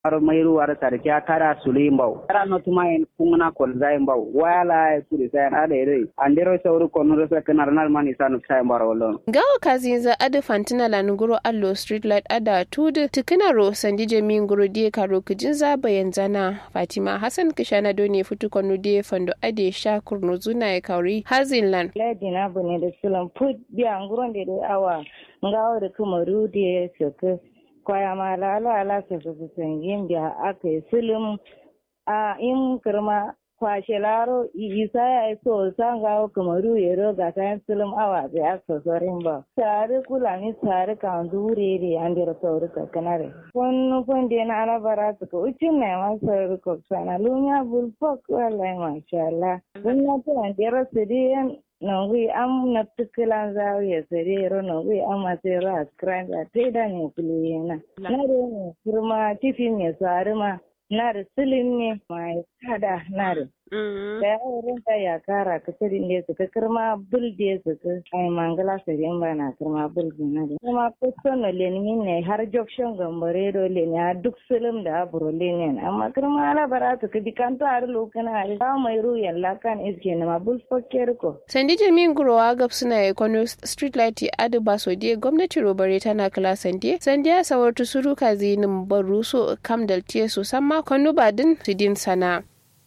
ar mayru war sarki akara sulimbau ara no tuma en kungna kol zaimbau wala kuri sayan ada ere andero sauru kono sa kanar nal mani sanu sai mbaro lon gawo kazinza adu fantina lanuguro allo street light ada tudu tikinaro sandije minguro die karo kijinza bayan zana fatima hassan kishana doni futu kono die fando ade sha kurno zuna ya kauri hazinland ladi na bune da sulan put biya nguron da da awa ngawo da kuma rudi soke kwaya ma la la la se se sengin biya ake sulum a in kirma kwashe laro isa ya so sanga kamaru yero ga kayan sulum awa da ya so sorin ba tare kula ni tare kan dure re an dira sauri ka kanare kun kun de na ala bara su ko ucin ne ma sauri ko sana lunya bul fok wallahi masha Allah kun na ta an dira su de nongui am na tukilan zawiya serero nongui am asero askrand ateda ne kuliyena na re ne kurma tifi me sarima na da silin ne mai kada na da da yawon ta ya kara ka tiri ne su ka kirma bul da su ka ai mangala su yin ba na kirma bul da na da kuma kusan na lenin ne har jokshin gambare do leni a duk silim da aburo lenin amma kirma ala bara su ka di kan ta har lokana har ba mai ruyan lakan iske na ma bul fokker ko sandi jami'in gurowa gab suna ekono street light adu ba so die gwamnati robare tana kala sandi sandi ya sawar tusuru ka zinin baruso kam daltiye so samma kwanu badin sidin sana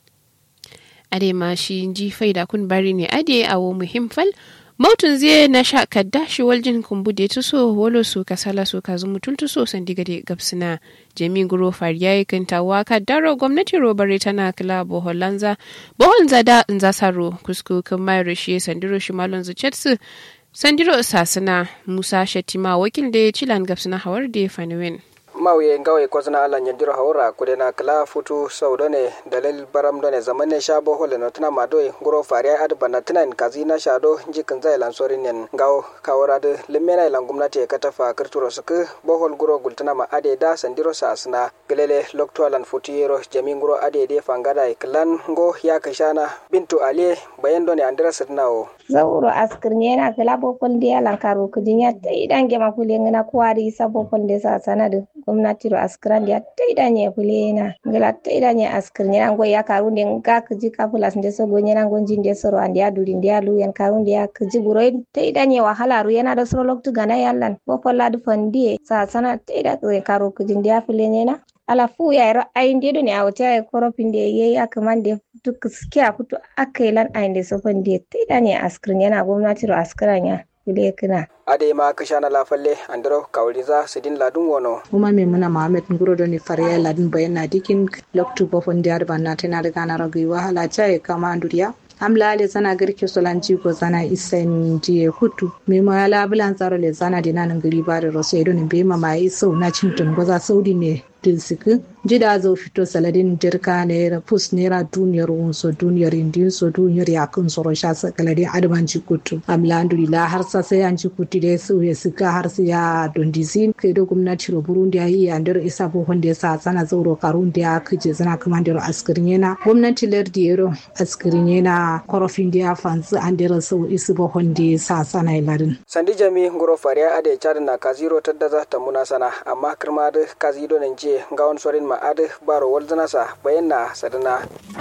ade ma shi ji faida kun bari ne ade awo muhim fal mautun zai na sha kadda shi waljin kumbu da tu so wolo su kasala su ka zumu tun tu so san diga da gabsina jami guro fariya yi kan tawa kaddaro gwamnati robare tana kila boholanza bohonza da nza saro kusku kan mayar shi sandiro shi malon zucetsu sandiro sasina musa shatima wakil da ya cilan gabsina hawar da ya faniwen mawye ngawe kozna ala nyandiro hawra kudena kala futu sawdone dalil baram done zamane shabo hole no tana madoi guro faria ad banatina in kazina shado jikin zai lansori nen ngaw kawra de limena ilan gumnati ka tafa kirturo suku bohol guro gultana ma ade da sandiro sasna gelele lokto alan futiyero jami guro ade de fangada iklan ngo ya kashana bintu ali bayan done andira sidnawo zauro askirni yana kala bokol de alan karo kujinya idan gema kule ngana kwari sa bokol de sa sanadu gwamnati ro askiran ya taida nye kulena ngala taida nye askir nye ngo ya karu de nga kiji kapulas nde so gonye nango jinde soro ande ya duri nde alu yan karu nde ya kiji buro taida nye wahala ru yana da soro loktu gana yallan boko ladu fandi sa sana taida kwe karu kiji nde ya fulene na ala fu ya ro ay nde do ne awta e koropin de ye akamande duk skiya kutu akailan ay nde so fandi taida nye askir yana gwamnati ro askiran ya kule kina ade ma kashana lafalle andro kawliza sidin ladun wono kuma me muna Muhammad nguro do ni fariya ladun bayana dikin loktu bofon diar banna tana daga na ragi wahala chai kama anduriya amla ale zana girki solanci ko zana isen jiye hutu me ma ala bulan tsaro le zana dina nan gari ba da roso edo ne be ma mai sau na cintun goza saudi ne dilsiki jida zo fito saladin jirka naira pus naira duniyar wunso duniyar indin so duniyar yakin soro sha sakaladin adman kutu amla andulila har sa sai an kutu da su ya sika har su ya dondizin kai da gwamnati ro burundi ya yi andar isa bo honde sa sana zauro karun da ya kije zana kamandar askirin yana gwamnati lardi yero askirin yana korofin da ya fansu andar sau isu bo honde sa sana ilarin sandi jami ngoro fariya ade chad na kaziro tadda za ta muna sana amma kirma da kazido nan je ngawon sorin ma ade baro walzanasa bayanna sadana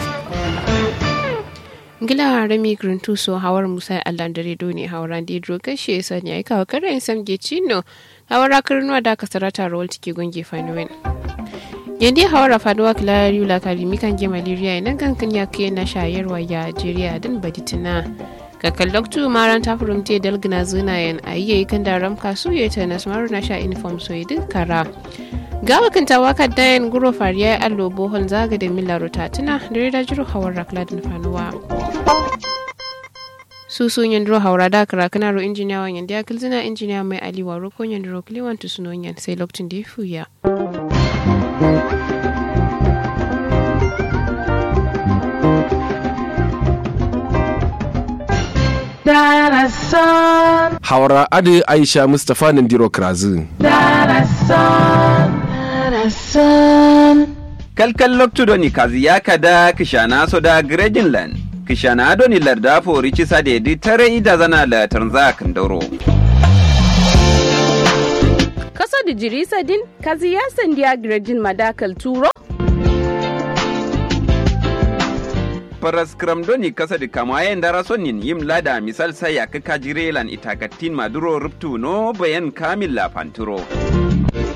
ngila rami gruntu so hawar musa allah dare do ne hawran di dro kashe sani ai kawo karen sam ge chino hawara karnuwa da ka sarata rawal tike gonge fanuwen yandi hawara faduwa kila yula kalimi kan ge malaria nan kankan ya ke na shayarwa ya jeriya din baditina kakan loktu maran ta furumte dalgina zinayen a yi kan da ramka su ya ta nasmaru na sha uniform so yi kara gawa kan tawaka dayan guro fariya allo bohol zaga da mila rotatuna da rida jiro hawar rakladin fanuwa su sun yin duro haura da kara kana ro injiniya wa yanda ya kilzina injiniya mai ali wa roko yin duro kliwan tu sunon yan sai lokacin da ya fuya Hawara Adi Aisha Mustapha Nandiro Krazin. kalkal loktudoni kazi yakada kishana soda gredinland kishana adoni larda fori cisa dedi tare ida zana la tanza kandoro kasa da jirisa din kazi ya sandiya grejin madakal turo paras kramdoni kasa da kama yayin dara sonin yim lada misal sai ya kaka jirelan itakatin maduro ruptu no bayan kamil la panturo.